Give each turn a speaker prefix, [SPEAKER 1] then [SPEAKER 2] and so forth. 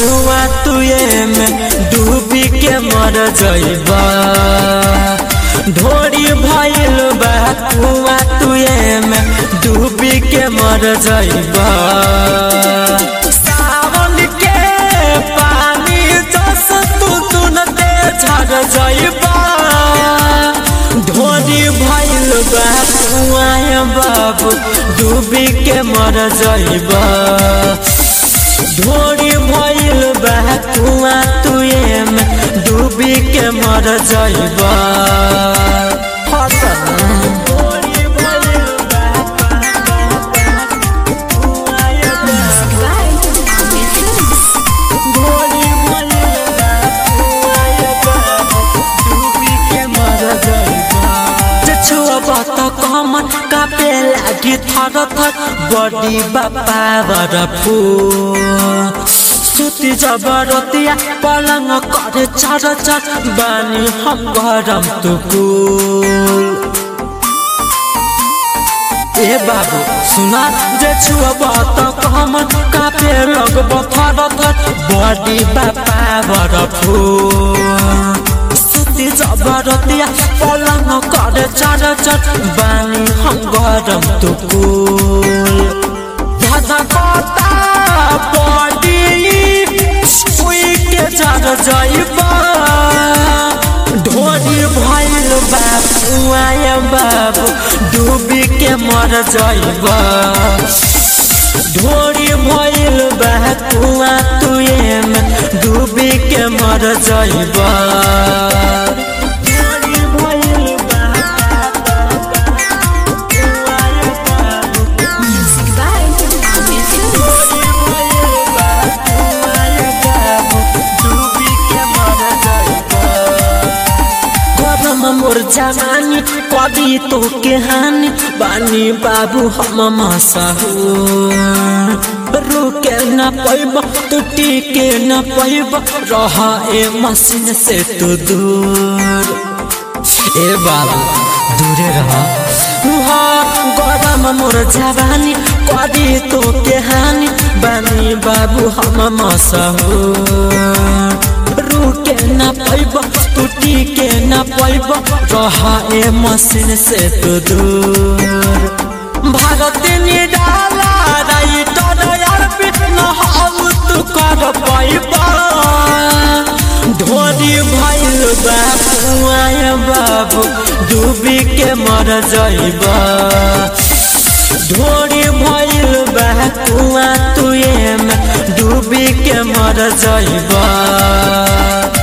[SPEAKER 1] कुआ तुए में डूबी के मर जइबा ढोरी भइल बा कुआ तुए में डूबी के मर जइबा सावन के पानी जस तू तुनते झड़ जइबा ढोरी भइल बा कुआ बाबू डूबी के मर जइबा ढोरी भइल बा कुआ तुए में डूबी के मर जइबा कमन कापे लागि थर थर बडी बापा बरफु सुति जबरतिया पलङ करे चर चर बानी हम गरम तुकुल ए बाबु सुना जे छुआ बात कमन कापे लगब थर थर बडी बापा बरफु सुति जबरतिया पलङ करे चर चर बानी हम गरम तुकुल धधा कता बडी उई के जर जइबा ढोरी भइल बाबु आय बाबु डूबी के मर जइबा ढोरी भइल बा कुआ तुए में डूबी के मर जइबा मोर जवानी कदी तो के हानि बानी बाबू हम मसहू रुके न पैब तू टिके न पैब रह ए मशीन से तू दूर ए बाबू दूरे रह गरम मोर जवानी कदी तो के हानि बानी बाबू हम मसहू रुके न पैब टूटी के न पैब रह ए मशीन से तू दूर भारत निडाला राइटर यार पिट न हाउ तू कर पैबा ढोरी भइल बा कुआय बाबू डूबी के मर जइबा ढोरी भइल बा कुआ तुए में डूबी के मर जइबा